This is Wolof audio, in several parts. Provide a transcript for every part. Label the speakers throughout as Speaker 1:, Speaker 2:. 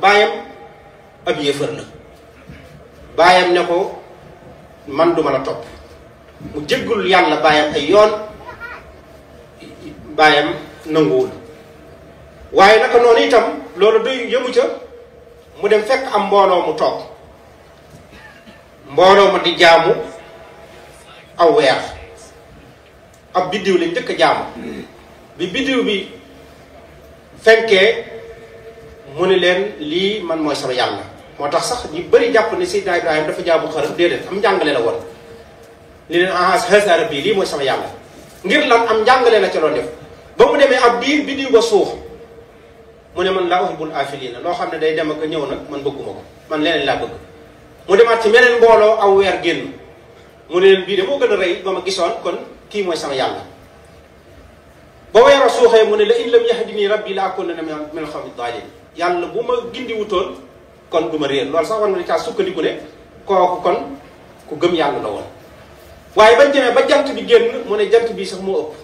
Speaker 1: baayam ab yéefar la baayam ne ko man duma la topp mu jéggul yàlla baayam ay yoon baayam nanguwul waaye naka noonu itam loolu doy yëmu ca mu dem fekk am mbooloo mu toog mbooloo ma di jaamu aw weer ab biddiw lañ njëkk a jaamu bi biddiw bi fenkee mu ne leen lii man mooy sama yàlla moo tax sax ñu bëri jàpp ne Seydina Ibrahima dafa jaamu xërëm déedéet am njàngale la woon li leen ah haza rabbi lii mooy sama yàlla ngir lan am njàngale la ca doon def ba mu demee ab diir biddiw ba suux mu ne man laa uhibbul afilina loo xam ne day dem ak a ñëw nag man bëgguma ko man leneen laa bëgg mu demaat ci meneen mbooloo aw weer génn mu ne leen bii de moo gën a rëy ba ma gisoon kon kii mooy sama yàlla ba weeroo suuxee mu ne la in lam yahdini rabbi la akunanna min al-qawmi daalin yàlla bu ma gindi wutoon kon du ma réer loolu sax war nga caa sukkandiku ne kooku kon ku gëm yàlla la woon waaye bañ demee ba jant bi génn mu ne jant bi sax moo ëpp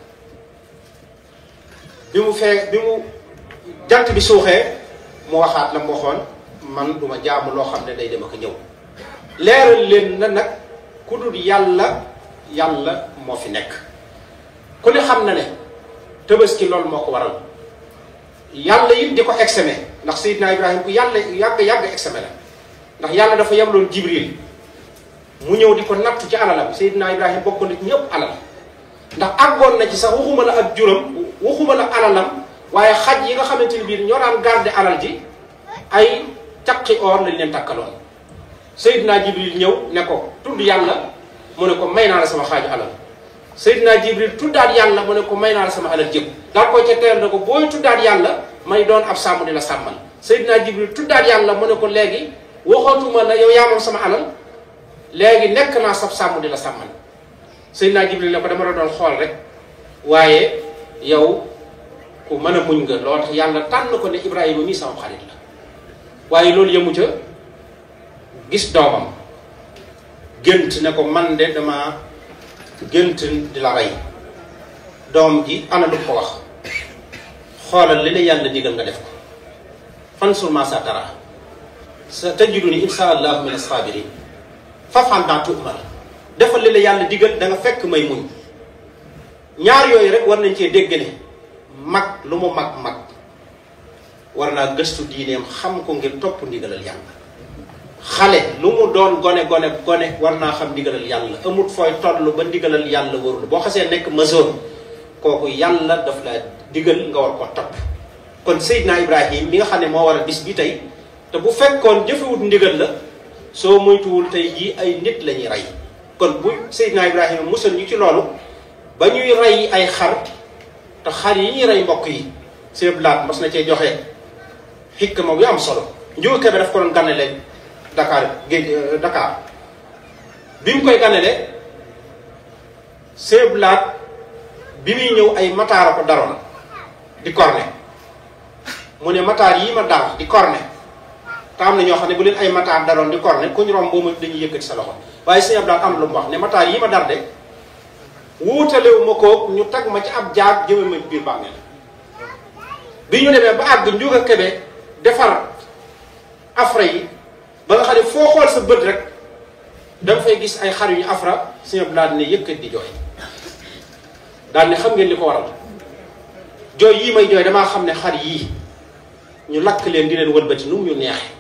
Speaker 1: bi mu fee bi mu jant bi suuxee mu waxaat la mu waxoon man duma jaamu loo xam ne day dem ak ñëw leeral leen na nag ku dul yàlla yàlla moo fi nekk ku ne xam na ne tabaski loolu moo ko waral yàlla it di ko exeme ndax Seydina Ibrahima ku yàlla yàgg yàgg exeme la ndax yàlla dafa yabloon Jibril mu ñëw di ko nattu ci alalam Seydina Ibrahima bokk na ci ñëpp alal ndax àggoon na ci sax waxuma la ak juram waxuma la alalam waaye xaj yi nga xamante ni biir ñoo daan garder alal ji ay caqi or lañ leen takkaloon Seydina Jibril ñëw ne ko tudd yàlla mu ne ko may naa la sama xaaju alal Seydina Jibril tuddaat yàlla mu ne ko may naa la sama alal jëpp daal koy ca teel ne ko booy tuddaat yàlla may doon ab sàmm di la sàmmal Seydina Jibril tuddaat yàlla mu ne ko léegi waxootuma la yow yaa moom sama alal léegi nekk naa sab sàmm di la sàmmal Seydina Jibril ne ko dama la doon xool rek waaye yow ku mën a muñ nga loo tax yàlla tànn ko ne Ibrahima mii sama xarit la waaye loolu yëmu ca gis doomam gént ne ko man de dama gént di la rey doom ji ana lu ko wax xoolal li la yàlla digal nga def ko fansur maa saa tara sa tajiduni insha allahu min as-sabirin faf'al maa tu'mar defal li la yàlla digal da nga fekk may muñ ñaar yooyu rek war nañ cee dégg ne mag lu mu mag mag war naa gëstu diineem xam ko ngir topp ndigalal yàlla xale lu mu doon gone gone gone war naa xam ndigalal yàlla amut fooy toll ba ndigalal yàlla warul boo xasee nekk majeur kooku yàlla daf la digal nga war ko topp kon Seydina Ibrahim mi nga xam ne moo war a bis bi tey te bu fekkoon jëfewut ndigal la soo moytuwul tey jii ay nit la ñuy rey kon bu Seydina Ibrahima musal ñu ci loolu ba ñuy rey ay xar te xar yi ñuy rey mbokk yi seen blaat mas na cee joxe xikma bu am solo njuur kebe daf ko doon ganale Dakar géej Dakar bi mu koy ganale seen blaat bi muy ñëw ay mataara ko daroon di corne mu ne mataar yi ma dar di corne te am na ñoo xam ne bu leen ay mataar daroon di corne ku ñu romb boobu dañuy yëkkati sa loxo waaye sëñ Abdou am lu mu wax ne mataar yi ma dar de wuutalewu ma ko ñu tag ma ci ab jaag jëme ma biir bàmmeel bi ñu demee ba àgg njuga kebe defar afra yi ba nga xam ne foo xool sa bët rek danga fay gis ay xar yu ñu afra sëñ Abdou daal ne yëkkat di jooy daal ne xam ngeen li ko waral jooy yii may jooy damaa xam ne xar yii ñu lakk leen di leen wëlbati nu mu ñu neexe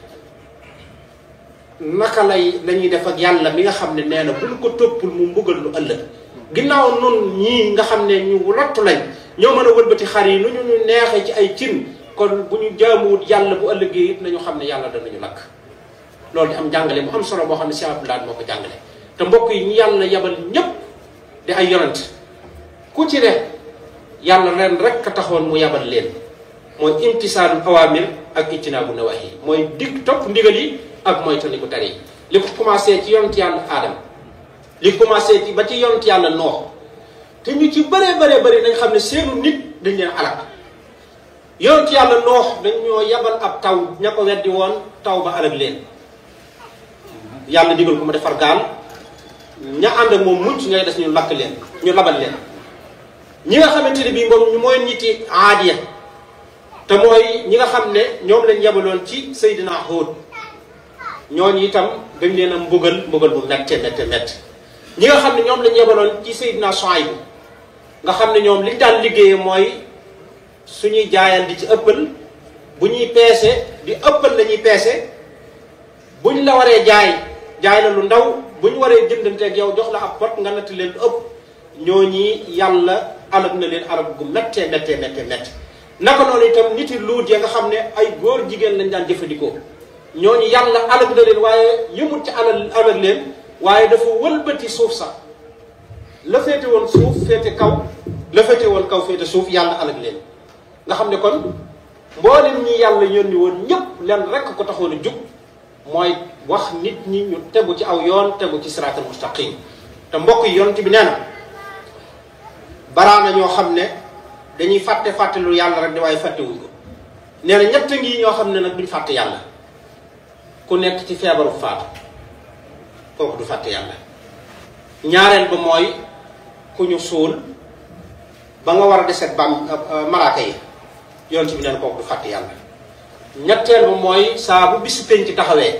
Speaker 1: naka lay lañuy def ak yàlla mi nga xam ne nee na buñ ko toppul mu mbugal lu ëllëg ginnaaw nun ñii nga xam ne ñu lottu lañ ñoo mën a wëlbati xar yi nu ñu ñu neexee ci ay cin kon bu ñu jaamuwut yàlla bu ëllëgee it nañu xam ne yàlla danañu lakk loolu di am jàngale bu am solo boo xam ne Cheikh Abdoulaye moo ko jàngale te mbokk yi ñu yàlla yabal ñépp di ay yonent ku ci ne yàlla ren rek a taxoon mu yabal leen mooy imtisaalul awamir ak ijtinaabu nawahi mooy dig topp ndigal yi ak mooy tani ko tere yi li ko commencé ci yonent yàlla aadama li commencé ci ba ci yonent yàlla noox te ñu ci bëree bëree bëri dañ xam ne seenu nit dañ leen alak yonent yàlla noox dañ ñoo yabal ab taw ña ko weddi woon taw ba alag leen yàlla digal ko mu defar gaal ña ànd ak moom mucc ngay des ñu lakk leen ñu labal leen ñi nga xamante ne bii moom mooy nit yi aadiya te mooy ñi nga xam ne ñoom lañ yebaloon ci Seydina Hóod ñooñu itam dañ leen a mbugal mbugal bu mette mette mette ñi nga xam ne ñoom lañ yebaloon ci Seydina Suaybu nga xam ne ñoom liñ daan liggéeyee mooy suñuy jaayal di ci ëppal bu ñuy peese di ëppal la ñuy peese buñ la waree jaay jaay la lu ndaw buñ waree jëndanteeg yow jox la ab pot nga natt leen ëpp ñooñi yàlla alag na leen alag gu méttee méttee méttee méttee naka noonu itam nit yi luut ya nga xam ne ay góor jigéen lañ daan jëfandikoo ñooñu yàlla alag na leen waaye yëmut ci alal alag leen waaye dafa wëlbati suuf sax la féete woon suuf féete kaw la féete woon kaw féete suuf yàlla alag leen nga xam ne kon mboolem ñi yàlla yónni woon ñëpp leen rekk ko taxoon a jug mooy wax nit ñi ñu tegu ci aw yoon tegu ci siraatal mustaqim te mbokk yi yonent bi nee na baraana ñoo xam ne dañuy fàtte fàtte lu yàlla rek di waaye fàttewuñ ko nee na ñett ngi ñoo xam ne nag duñ fàtte yàlla ku nekk ci feebaru faatu kooku du fàtte yàlla ñaareel ba mooy ku ñu suul ba nga war a deset bam malaaka yi yonent bi nee na kooku du fàtte yàlla ñetteel ba mooy saa bu bisu penc taxawee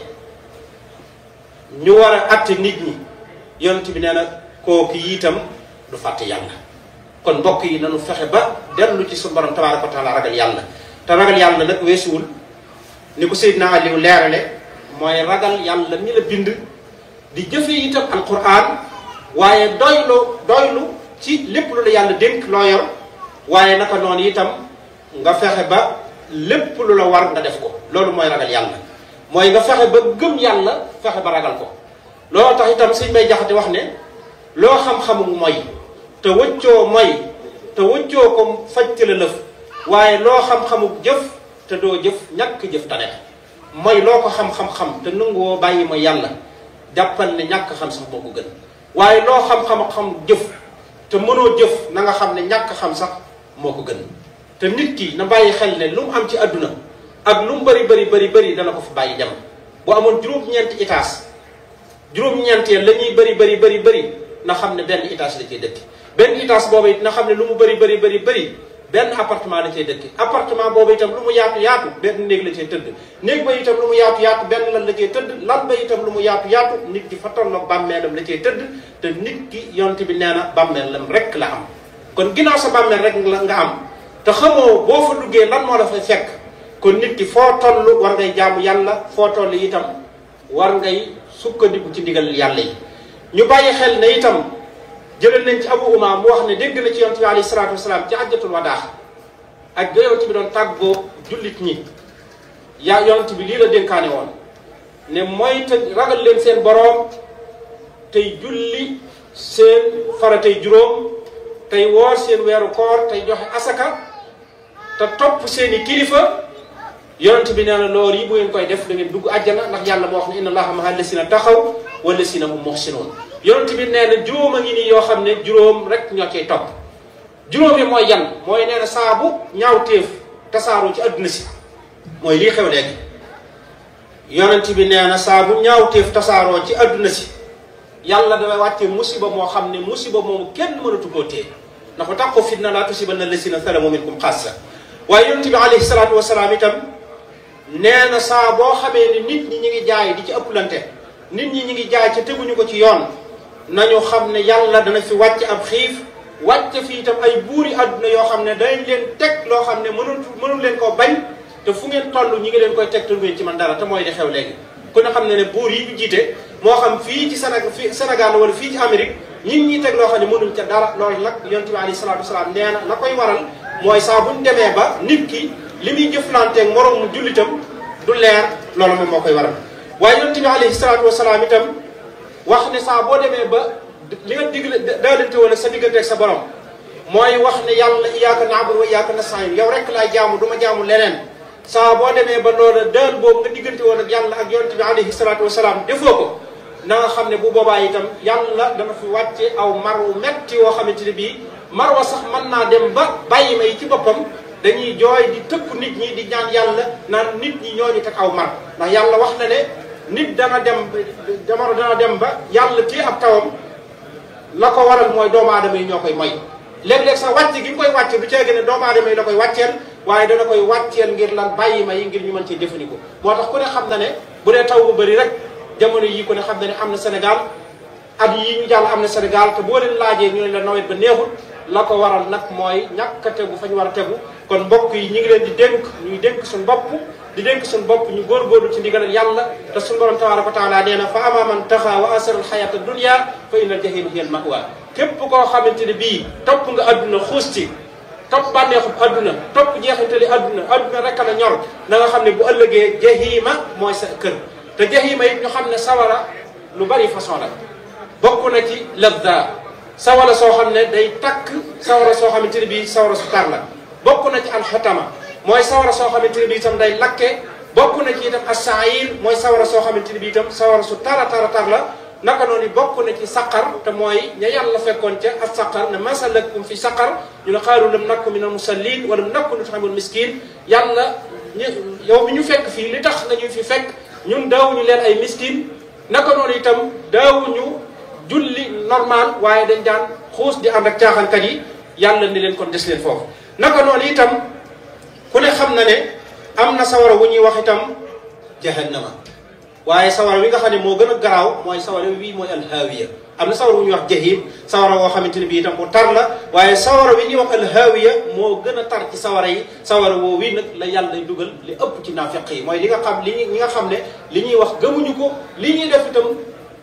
Speaker 1: ñu war a atte nit ñi yonent bi nee na kooku itam du fàtte yàlla kon mbokk yi nañu fexe ba dellu ci suñu borom tabaaraka wa taala ragal yàlla te ragal yàlla nag weesuwul ni ko Seydina Aliou leerale mooy ragal yàlla mi la bind di jëfe itam alquran waaye doylu doylu ci lépp lu la yàlla dénk loo yor waaye naka noonu itam nga fexe ba lépp lu la war nga def ko loolu mooy ragal yàlla mooy nga fexe ba gëm yàlla fexe ba ragal ko loolu tax itam sëñ may jaxate wax ne loo xam-xamu mooy te wëccoo mooy te wëccoo ko fajte la lëf waaye loo xam-xamu jëf te doo jëf ñàkk jëf tane mooy loo ko xam-xam-xam te nanguwoo bàyyi ma yàlla jàppal ne ñàkk xam sax moo ko gën waaye loo xam-xam-xam jëf te mënoo jëf na nga xam ne ñàkk xam sax moo ko gën te nit ki na bàyyi xel ne lu mu am ci àdduna ak lu mu bëri bëri bëri bëri dana ko fi bàyyi dem bu amoon juróom-ñeenti étage juróom-ñeenteel la ñuy bëri bëri bëri bëri na xam ne benn étage la cay dëkk benn étage boobu it na xam ne lu mu bëri bëri bëri bëri benn appartement la cay dëkk appartement boobu itam lu mu yaatu yaatu benn néeg la cay tëdd néeg ba itam lu mu yaatu yaatu benn lan la cay tëdd lan ba itam lu mu yaatu yaatu nit ki fa tolloog bàmmeelam la cay tëdd te nit ki yonte bi nee na bàmmeelam rek la am kon ginnaaw sa bàmmeel rek la nga am te xamoo boo fa duggee lan moo la fay fekk kon nit ki foo toll war ngay jaamu yàlla foo toll itam war ngay sukkandiku ci ndigal yàlla yi ñu bàyyi xel ne itam jëlal nañ ci abu uma mu wax ne dégg na ci yonent bi alayhi salaatu wasalaam ci ajjatul wadaax ak ga yonent bi doon tàggoo jullit ñi yaa yonent bi lii la dénkaane woon ne mooy te ragal leen seen boroom tey julli seen faratay juróom tey woor seen weeru koor tey joxe asaka te topp seeni kilifa yonent bi nee na loolu yi bu ngeen koy def da ngeen dugg àjjana ndax yàlla moo wax ne inna allaha maha lasina taxaw wa lasina hum muhsinoon yonent bi nee na juróom a ngi nii yoo xam ne juróom rek ñoo cay topp juróom yi mooy yan mooy nee na saabu ñaaw téef tasaaroo ci adduna si mooy lii xew léegi yonent bi nee na saabu ñaaw téef tasaaroo ci adduna si yàlla dafay wàcce musiba moo xam ne musiba moomu kenn mënatu koo téye ndax ba tax ko fitna laa tusibanna lasina salamu minkum xaassa waaye yonent bi alayhi salaatu wasalaam itam nee na saa boo xamee ne nit ñi ñi ngi jaay di ci ëpplante nit ñi ñi ngi jaay ca teguñu ko ci yoon nañu xam ne yàlla dana fi wàcc ab xiif wàcc fi itam ay buuri àdduna yoo xam ne dañ leen teg loo xam ne mënul mënul leen koo bañ te fu ngeen toll ñi ngi leen koy teg te ngeen ci man dara te mooy di xew léegi ku ne xam ne ne buur yi ñu jiite moo xam fii ci Sénégal fii Sénégal wala fii ci Amérique ñi ñi teg loo xam ne mënuñ ca dara loolu nag yonent bi alayhi salaatu wasalaam nee na la koy waral mooy saa buñ demee ba nit ki li muy jëflanteeg moroom mu jullitam du leer loolu moom moo koy waral waaye yonent bi alayhi salaatu wasalaam itam wax ne saa boo demee ba li nga digle daalante woon ak sa diggante ak sa borom mooy wax ne yàlla iyyaka na'budu wa iyyaka nasta'in yow rek laay jaamu du ma jaamu leneen saa boo demee ba loola daal boobu nga diggante woon ak yàlla ak yonent bi alayhi salaatu wasalaam defoo ko na nga xam ne bu boobaa itam yàlla dana fi wàcce aw mar wu metti woo xamante ne bii mar wa sax mën naa dem ba bàyyi ma yi ci boppam dañuy jooy di tëkku nit ñi di ñaan yàlla naan nit ñi ñooñu teg aw mar ndax yàlla wax na ne nit dana dem jamono dana dem ba yàlla téye ab tawam la ko waral mooy doomu aadama yi ñoo koy moy léeg-léeg sax wàcc gi mu koy wàcce du ceegi ne doomu aadama yi la koy wàcceel waaye dana koy wàcceel ngir lan bàyyi ma yi ngir ñu mën cee jëfandikoo moo tax ku ne xam na ne bu dee taw bu bëri rek jamono yi ku ne xam na ne am na Sénégal at yi ñu jàll am na Sénégal te boo leen laajee ñu ne la nawet ba neexul la ko waral nag mooy ñàkk a tegu fa ñu war a tegu kon mbokk yi ñu ngi leen di dénk ñuy dénk suñu bopp di dénk suñu bopp ñu góorgóorlu ci ndigalal yàlla te suñu borom tabaraka wa taala nee na fa ama man taxa wa asara alxayata dunia fa inna aljahima hiya almawa képp koo xamante ne bii topp nga adduna xuus ci topp bànneexub adduna topp jeexintali adduna adduna rek la ñor na nga xam ne bu ëllëgee jahima mooy sa kër te jahima it ñu xam ne sawara lu bari façon la bokk na ci lazza sawara soo xam ne day takk sawara soo xamante ne bii sawara su tar la bokk na ci alxotama mooy sawara soo xamante ne bii itam day lakke bokk na ci itam asaayir mooy sawara soo xamante ne bii itam sawara su tara tara tar la naka noonu bokk na ci saqar te mooy ña yàlla fekkoon ca ak saqar ne masalakum fi saqar ñu ne xaaru lam nakku min al musallin wala nakku nut'imul miskin yàlla yow mi ñu fekk fii li tax nga ñu fi fekk ñun daawuñu leen ay miskin naka noonu itam daawuñu julli normal waaye dañ daan xuus di ànd ak caaxaankat yi yàlla ni leen kon des leen foofu naka noonu itam ku ne xam na ne am na sawara wu ñuy wax itam jahannama waaye sawara wi nga xam ne moo gën a garaaw mooy sawara wi mooy alhaawiya am na sawara wu ñuy wax jahim sawara woo xamante ne bii itam bu tar la waaye sawara wi ñuy wax alhaawiya moo gën a tar ci sawara yi sawara woo wi nag la yàlla day dugal li ëpp ci naafiq yi mooy li nga xam li ñi nga xam ne li ñuy wax gëmuñu ko li ñuy def itam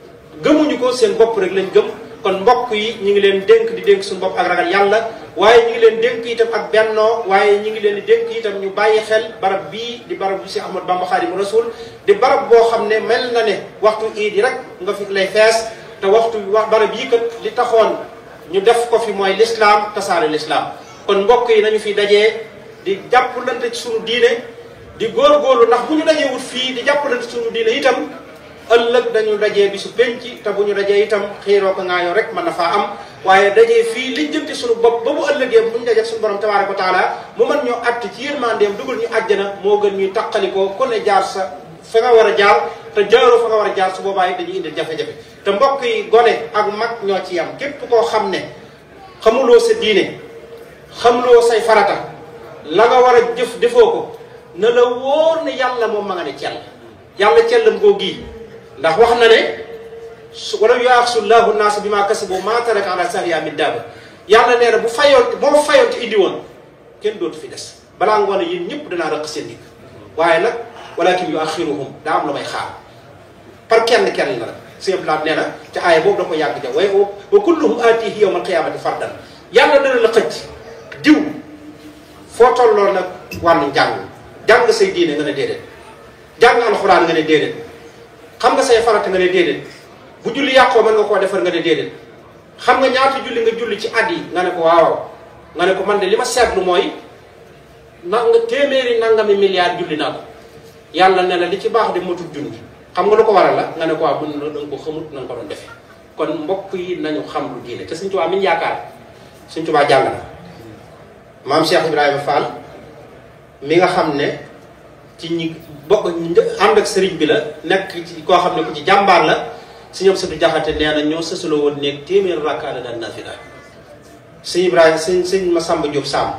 Speaker 1: gëmuñu ko seen bopp rek lañ gëm kon mbokk yi ñu ngi leen dénk di dénk suñu bopp ak ragal yàlla waaye ñu ngi leen dénk itam ak bennoo waaye ñu ngi leen di dénk itam ñu bàyyi xel barab bii di barab bi si Ahmad Bamba Xaadimu Rasul di barab boo xam ne mel na ne waxtu iid yi rek nga fi lay fees te waxtu wax barab yi kat li taxoon ñu def ko fi mooy lislaam tasaare lislaam kon mbokk yi nañu fi dajee di jàppalante ci suñu diine di góorgóorlu ndax bu ñu dajee wut fii di jàppalante ci suñu diine itam ëllëg dañu dajee bi su penc te bu ñu dajee itam xiiroo ko ngaayoo rek mën na faa am waaye dajee fii li jënti suñu bopp ba bu ëllëgee bu ñu dajee suñu borom tabaaraka wa taala mu mën ñoo att ci yërmandeem dugal ñu àjjana moo gën ñuy taqalikoo ku ne jaar sa fa nga war a jaar te jaaroo fa nga war a jaar su boobaa it dañuy indil jafe-jafe te mbokk yi gone ak mag ñoo ci yam képp koo xam ne xamuloo sa diine xamuloo say farata la nga war a jëf defoo ko na la wóor ne yàlla moom ma nga ne cell yàlla cellam koo gii ndax wax na ne su wala yuaxsu llahu naasa bi maa kasabu maa taraka ala sahriha min daaba yàlla nee na bu fayoon boo fayoon te indi woon kenn dootu fi des balaa ngoon yéen ñëpp danaa rëq seen digg waaye nag walakin yuaxiruhum daa am la may xaar par kenn kenn la rek sëñ Blaat nee na ca aaya boobu da ko yàgg ja waaye wa kulluhum aatihi yawma alqiyamati fardan yàlla dana la xëcc diw foo tolloo nag wàllu njàng jàng say diine nga ne déedéet jàng alxuraan nga ne déedéet xam nga say farata nga ne déedéet bu julli yàqoo mën nga koo defar nga ne déedéet xam nga ñaata julli nga julli ci at yi nga ne ko waaw nga ne ko man de li ma seetlu mooy na nga téeméeri nangami milliards julli naa ko yàlla ne la li ci baax de matul junni xam nga lu ko waral la nga ne ko waaw mën na da nga ko xamut na nga ko doon defee kon mbokk yi nañu xam lu diine te Sëñ Tuubaa mi ñu yaakaar Sëñ Tuubaa jàng na maam Cheikh Ibrahima Fall mi nga xam ne ci ñi bokk ànd ak sëriñ bi la nekk ci koo xam ne ku ci jàmbaar la si ñoom sëtu jaxate nee na ñoo sësaloo woon néeg téeméer rakkaa la daan nafila sëñ Ibrahima sëñ sëñ Masamba Diop Samb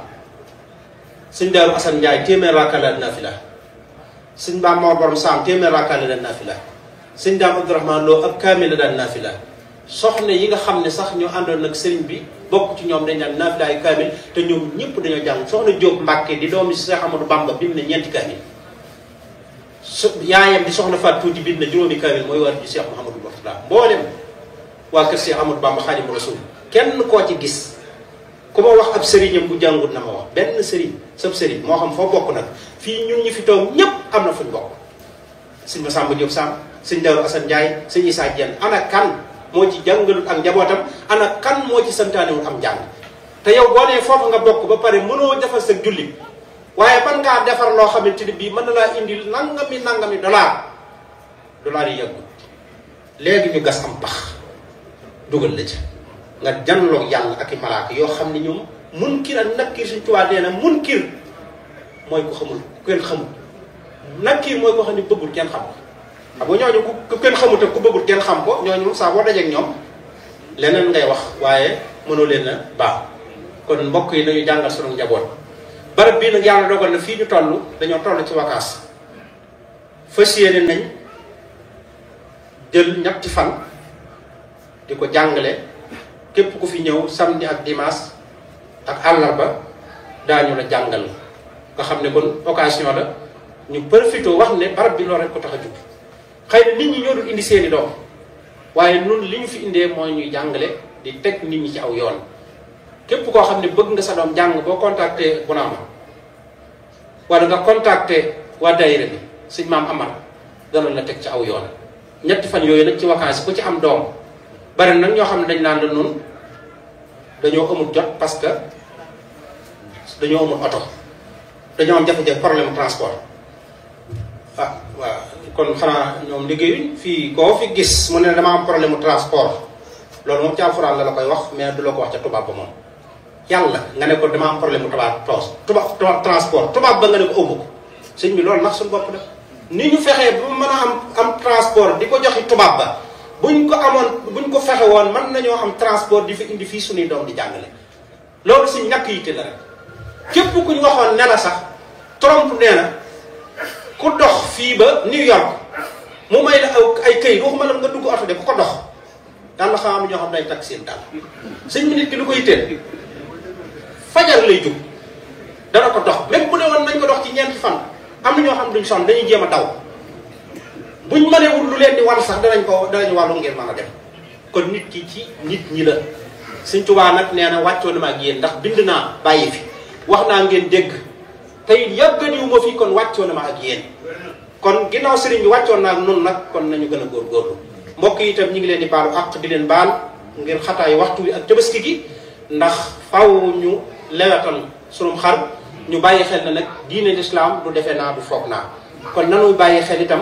Speaker 1: sëñ Daaru Asan Njaay téeméer rakkaa la daan nafila sëñ Ba Mor Borom Samb téeméer rakkaa la daan nafila sëñ Daam Abdourahman Lo ab kaamil la daan nafila soxna yi nga xam ne sax ñoo àndoon nag sëriñ bi bokk ci ñoom dañ daan nafila ay kaamil te ñoom ñëpp dañoo jàng soxna Diop Mbàkke di doomi Cheikh Amadou Bamba bind na ñeenti kaamil su yaayam di soxna Faat Tuuti bind na juróomi kaamil mooy war di Cheikh Mouhamadou Mourtada mboolem waa kër Cheikh Amadou Bamba Xaadimu Rasuul kenn koo ci gis ku ma wax ab sëriñam bu jàngut na ma wax benn sëriñ sab sëriñ moo xam foo bokk nag fii ñun ñi fi toog ñépp am na fuñ bokk sëñ Masamba Diop Samb sëñ Daaru Asan Njaay sëñ Isaa Jenn ana kan moo ci jàngalut ak njabootam ana kan moo ci santaanewul am njàng te yow boo nee foofu nga bokk ba pare mënoo defal sa julli waaye ban ngaa defar loo xamante ni bii mën na laa indil nangami nangami dollar dollar yi yàggul léegi ñu gas am pax dugal la ca nga janloog yàlla ak i malaaka yoo xam ne ñoom munkir ak nakkir suñ tubaab nee na munkir mooy ku xamul ku kenn xamul nakkir mooy ko xam ne bëggul kenn xam ko xam nga ñooñu ku kenn xamut ak ku bëggul kenn xam ko ñooñu saa boo dajeek ñoom leneen ngay wax waaye mënoo leen a baax kon mbokk yi nañu jàngal sunu njaboot barab bii nag yàlla dogal na fii ñu toll dañoo toll ci vacances fas yéene nañ jël ñetti fan di ko jàngale képp ku fi ñëw samedi ak dimanche ak àllarba daañu la jàngal nga xam ne kon occasion la ñu profité wax ne barab bi loolu rek ko tax a jug xëy na nit ñi ñoo dul indi seeni doom waaye nun li ñu fi indee mooy ñuy jàngale di teg nit ñi ci aw yoon képp koo xam ne bëgg nga sa doom jàng boo contacté Bounama wala nga contacté waa daayira bi sëñ maam Amar dana la teg ci aw yoon ñetti fan yooyu nag ci vacances ku ci am doom bari nag ñoo xam ne dañ naan la nun dañoo amul jot parce que dañoo amul oto dañoo am jafe-jafe problème transport ah waaw kon xanaa ñoom liggéeyuñ fii koo fi gis mu ne dama am problème mu transport loolu moom ci alxuraan la la koy wax mais du la ko wax ca tubaab ba moom yàlla nga ne ko dama am problème mu tubaab toos tubaab transport tubaab ba nga ne ko ëmb ko sëñ bi loolu nax suñu bopp la ni ñu fexee bu mën a am am transport di ko joxi tubaab ba buñ ko amoon buñ ko fexe woon mën nañoo am transport di fi indi fii suñuy doom di jàngale loolu si ñàkk yitte la rek képp ku ñu waxoon ne la sax Trump nee na ku dox fii ba New York mu may la ay këyit waxuma la nga dugg oto de ku ko dox yàlla xam am ñoo xam day takk seen daal sëñ bi nit ki lu ko yitteel fajar lay jug dana ko dox même bu ne woon nañ ko dox ci ñeenti fan am na ñoo xam duñ sonn dañuy jéem a daw buñ mënewul lu leen di wàll sax danañ ko danañ wàllu ngir mën a dem kon nit ki ci nit ñi la Sëñ Tuubaa nag nee na wàccoo na ma ak yéen ndax bind naa bàyyi fi wax naa ngeen dégg tey yàgganiwu ma fii kon wàccoo na ma ak yéen kon ginnaaw sëriñ bi wàccoon naa ak nun nag kon nañu gën a góorgóorlu mbokk yi itam ñu ngi leen di baalu àq di leen baal ngir xataayu waxtu wi ak tabaski gi ndax faw ñu lewetal sunum xar ñu bàyyi xel na nag diine lislaam du defee naa du foog naa kon nanu bàyyi xel itam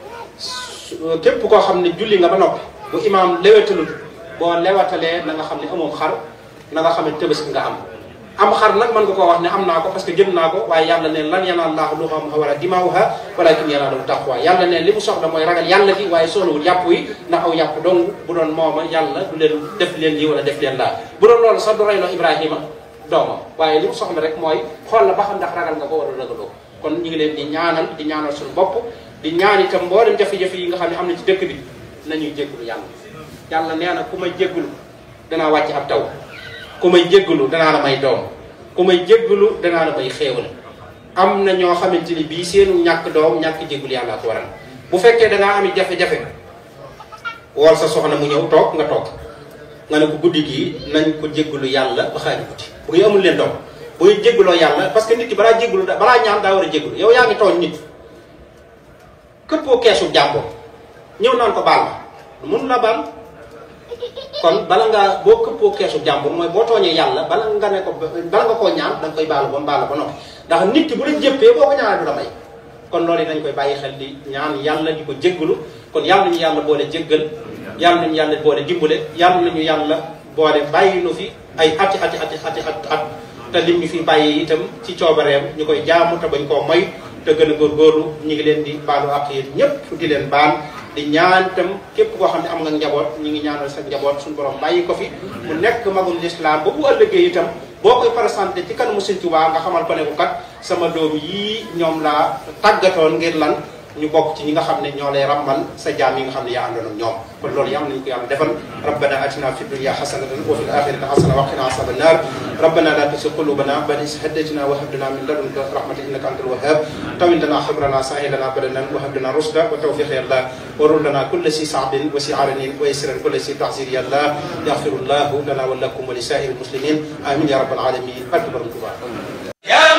Speaker 1: képp koo xam ne julli nga ba noppi bu imaam lewetalul boo lewatalee na nga xam ne amoom xar na nga xam ne tabaski nga am am xar nag mën nga koo wax ne am naa ko parce que jënd naa ko waaye yàlla ne lan yanaal laahu luhamuha wala dimaawuha walakin yanaaluhu taqwa yàlla ne li mu soxla mooy ragal yàlla gi waaye soxlawul yàpp yi ndax aw yàpp dong bu doon mooma yàlla du leen def leen lii wala def leen laa bu doon loolu sax du reyloo ibrahima doomam waaye li mu soxla rek mooy xool la ba xam ndax ragal nga ko wala ragaloo kon ñu ngi leen di ñaanal di ñaanal suñu bopp di ñaan itam mboolem jafe-jafe yi nga xam ne am na ci dëkk bi nañuy jéggulu yàlla yàlla nee na ku may jéggulu danaa wàcc ab taw ku may jéggulu danaa la may doom ku may jéggulu danaa la may xéewal am na ñoo xamante ni bii seenu ñàkk doom ñàkk jéggulu yàlla ko waral bu fekkee dangaa am jafe-jafe wool sa soxna mu ñëw toog nga toog nga ne ko guddi gii nañ ko jéggulu yàlla ba xaaju guddi bu ngi amul leen doom bu ñu jégguloo yàlla parce que nit ki balaa jéggulu balaa ñaan daa war a jéggulu yow yaa ngi tooñ nit këppoo keesu jàmboo ñëw naan ko baal ma mun la baal kon bala ngaa boo këppoo keesu jàmbur mooy boo tooñee yàlla bala nga ne ko bala nga koo ñaan da nga koy baalu ba mu baal ba noppi ndax nit ki bu la jëppee boo ko ñaanee du la may kon loolu dañ koy bàyyi xel di ñaan yàlla di ko jéggalu kon yàlla nañu yàlla boole jéggal yàlla nañu yàlla boole dimbale yàlla nañu yàlla boole bàyyi nu fi ay ati ati ati ati at at te lim ñu fi bàyyi itam ci coobareem ñu koy jaamu te bañ koo moy te gën a góorgóorlu ñu ngi leen di baalu ak yéen ñëpp di leen baal di ñaan itam képp koo xam ne am nga njaboot ñu ngi ñaanal sa njaboot suñu borom bàyyi ko fi mu nekk magul lislaam ba bu ëllëgee itam boo koy présenté ci kanamu Sëñ Tuubaa nga xamal ko ne ko kat sama doom yii ñoom laa tàggatoon ngir lan ñu bokk ci ñi nga xam ne ñoo lay rammal sa jaam yi nga xam ne yaa àndoon ak ñoom kon loolu yàlla nañu ko yàlla defal rabbana atina fi dunya hasanatan wa fil akhirati hasanatan wa qina azaban nar rabbana la tuzigh qulubana ba'da idh hadaytana wa hab lana min ladunka rahmatan innaka antal wahhab tawil lana khibrana sahil lana badanan wa hab lana rushda wa tawfiq ya allah wa rul lana kull si sa'bin wa si aranin wa yasran kull si tahzir ya allah yaghfirullahu lana wa lakum wa li sa'iril muslimin amin ya rabbal alamin akbar